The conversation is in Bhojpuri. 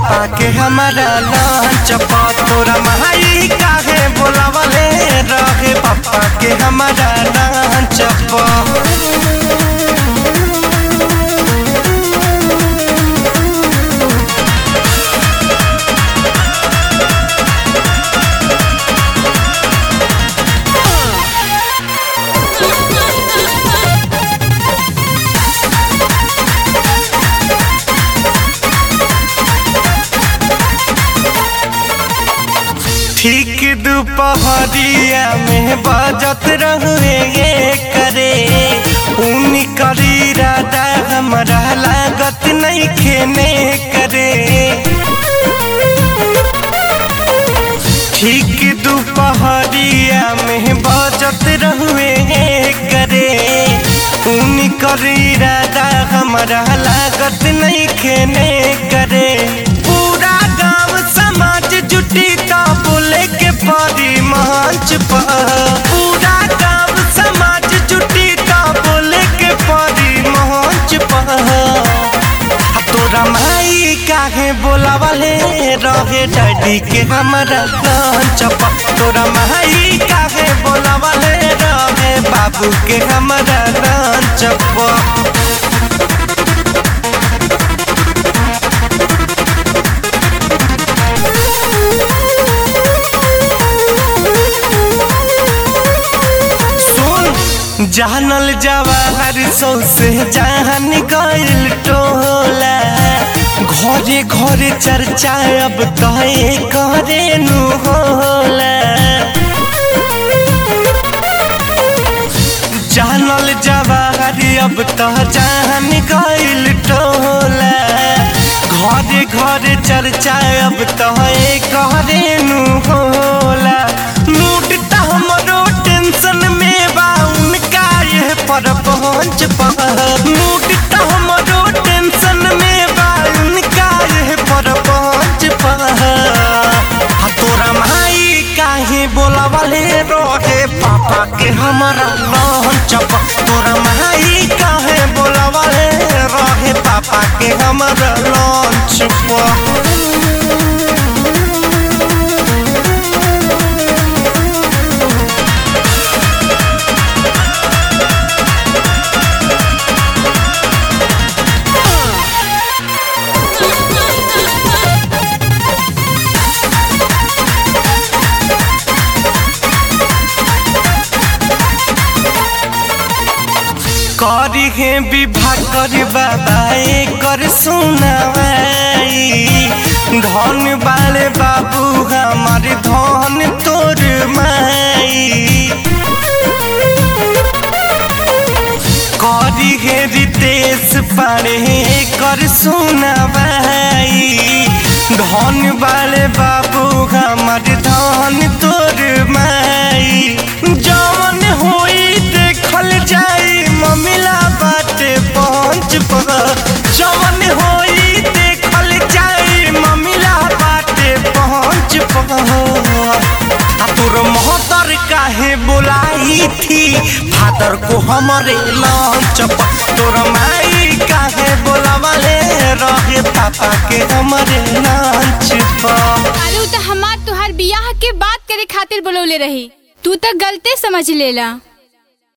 पापा के हमारा लंच पर तोरा माई काहे बोलावले रहे पापा के हमारा लंच पर ठीक दोपहरिया में बजत रहुए करे उन करी राधा हमारा लागत नहीं खेने करे ठीक दोपहरिया में बजत रहुए करे उन करी राधा हमारा लागत नहीं खेने करे पूरा गांव समाज जुटी का बोले के परी मंच पर पूरा गांव समाज जुटी का बोले के परी मंच पर आ तोरा माई काहे बोलावले रहे डैडी के हमारा लंच पर तोरा माई काहे बोलावले रहे बाबू के हमारा लंच पर सुन जानल जवाहर सौसे जहान गइल टोला घरे घरे चर्चा अब कहे करे नु होला जानल जवाहर अब तो जान गइल टोला घरे घरे चर्चा अब तो करे नु होला मूड त हमरो टेंशन में बा उनका ये पर पहुंच मूड त हमरो टेंशन में बा उनका ये पर पहुंच आ तोरा माई काहे बोलावले रहे पापा के हमारा लंच पर तोरा माई काहे बोलावले रहे पापा के हमारा लंच पर करी हे विवाह कर बाबा कर सुनावाई धन वाले बाबू हमार धन तोर माई करी हे रितेश पारे कर सुनावाई धन वाले बाबू हमार धन तोर माई जवन होई देखल जाई ममिला बाटे पहुंच पर जवन होई देखल जाई ममिला बाटे पहुंच पर आ तोर मोहतर काहे बोलाई थी फादर को हमारे लंच पर तोर माई काहे बोलावले रहे पापा के हमारे लंच पर अरे उ त हमार तुहार बियाह के बात करे खातिर बोलौले रही तू त गलते समझ लेला